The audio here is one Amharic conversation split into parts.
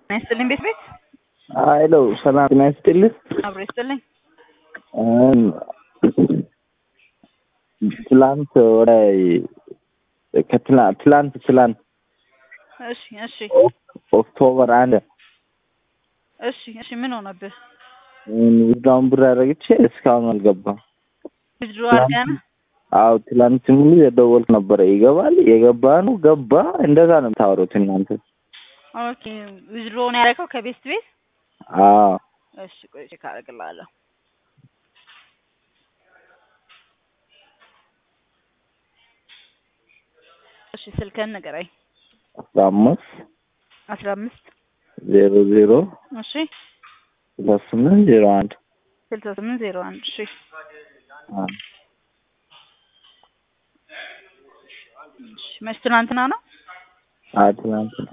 ጤና ይስጥልኝ ቤት ቤት ሄሎ ሰላም ጤና ይስጥልኝ። አብሮ ይስጥልኝ። ትላንት ወደ ከትላ- ትላንት ትላንት እሺ እሺ ኦክቶበር አንድ እሺ እሺ ምን ሆነብህ? ውዳውን ብር አረግቼ እስካሁን አልገባም። ዊዝድሮ አድርገህ ነው? አዎ ትላንት ሙሉ የደወልክ ነበረ። ይገባል የገባ ነው ገባ። እንደዛ ነው የምታወሩት እናንተ። ኦኬ ዊዝድሮ ነው ያደረገው ከቤስት ቤት? አዎ እሺ ቆይ ቼክ አደርግልሃለሁ። እሺ ስልክህን ንገረኝ። አስራ አምስት አስራ አምስት ዜሮ ዜሮ እሺ ሁለት ስምንት ዜሮ አንድ ስልሳ ስምንት ዜሮ አንድ እሺ አዎ እሺ መች ትናንትና ነው? አዎ ትላንት ነው።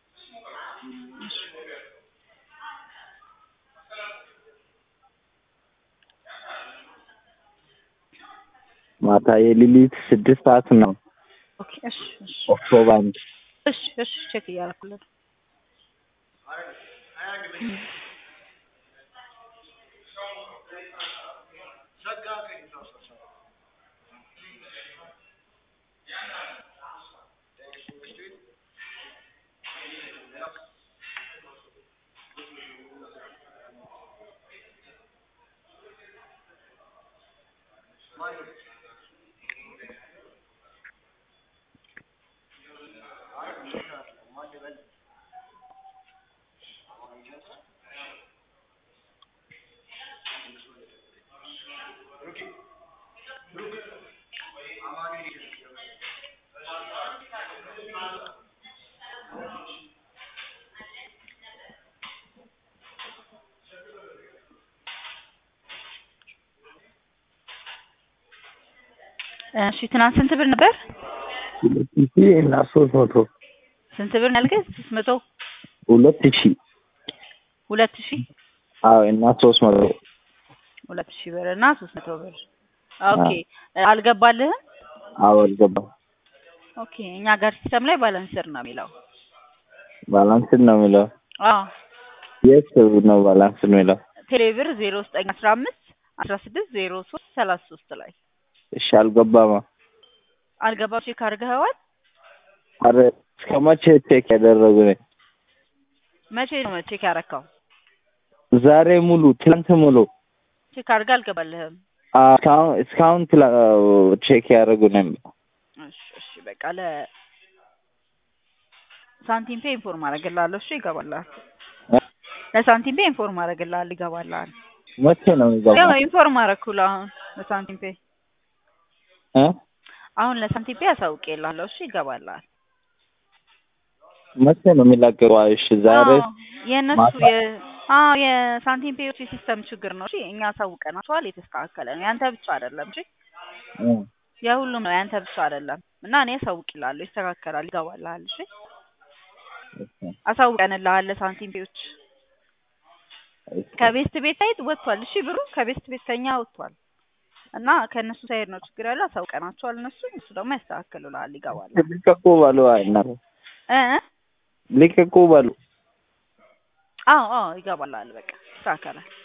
ማታ የሌሊት ስድስት ሰዓት ነው። ኦኬ እሺ እሺ ኦክቶበር አንድ እሺ እሺ ቼክ እያደረኩልህ ነው። እሺ ትናንት ስንት ብር ነበር? ሁለት ሺህ እና ሶስት መቶ ስንት ብር ነው ያልከኝ? ሶስት መቶ ሁለት ሺህ ሁለት ሺህ አዎ እና ሶስት መቶ ሁለት ሺህ ብር እና ሶስት መቶ ብር ኦኬ አልገባልህም? አዎ አልገባም። ኦኬ እኛ ጋር ሲስተም ላይ ባላንስር ነው የሚለው። ባላንስ ነው የሚለው አዎ የት ነው ባላንስ ነው የሚለው? ቴሌብር ዜሮ ዘጠኝ አስራ አምስት አስራ ስድስት ዜሮ ሶስት ሰላሳ ሶስት ላይ እሺ አልገባማ። አልገባም። ቼክ አድርገኸዋል? አረ እስከ መቼ ቼክ ያደረጉ ነኝ? መቼ ነው ቼክ ያረካው? ዛሬ ሙሉ ትላንት ሙሉ ቼክ አድርገህ አልገባልህም? አዎ፣ እስካሁን እስካሁን ትላ- ቼክ ያደረጉ ነኝ። እሺ እሺ በቃ ለ ሳንቲም ፔ ኢንፎርም አደርግልሃለሁ። እሺ ይገባልሃል። ለሳንቲም ፔ ኢንፎርም አደርግልሃለሁ። ይገባልሃል። መቼ ነው ያው የሚገባው? ኢንፎርም አደረኩልህ አሁን ለሳንቲም ፔ እ አሁን ለሳንቲም ፔ አሳውቄልሃለሁ። እሺ ይገባልሃል። መቼ ነው የሚላቀቀው? እሺ ዛሬ አዎ የእነሱ ማታ? የ አዎ የሳንቲም ፔዎች የሲስተም ችግር ነው። እሺ እኛ አሳውቀናቸዋል። የተስተካከለ ነው። ያንተ ብቻ አይደለም። እሺ እ የሁሉም ነው። ያንተ ብቻ አይደለም። እና እኔ አሳውቅልሃለሁ። ይስተካከላል። ይገባልሃል። እሺ አሳውቀንልሃል ለሳንቲም ፔዎች ከቤስት ቤት ሳይድ ወጥቷል። እሺ ብሩ ከቤስት ቤት ከኛ ወጥቷል እና ከእነሱ ሳይድ ነው ችግር ያለው። አሳውቀናቸዋል። እነሱ እሱ ደግሞ ያስተካክሉልሃል። ይገባል ልቀቁ በሉ። አይ እና እ ልቀቁ በሉ። አዎ አዎ ይገባልሃል። በቃ ይስተካከላል።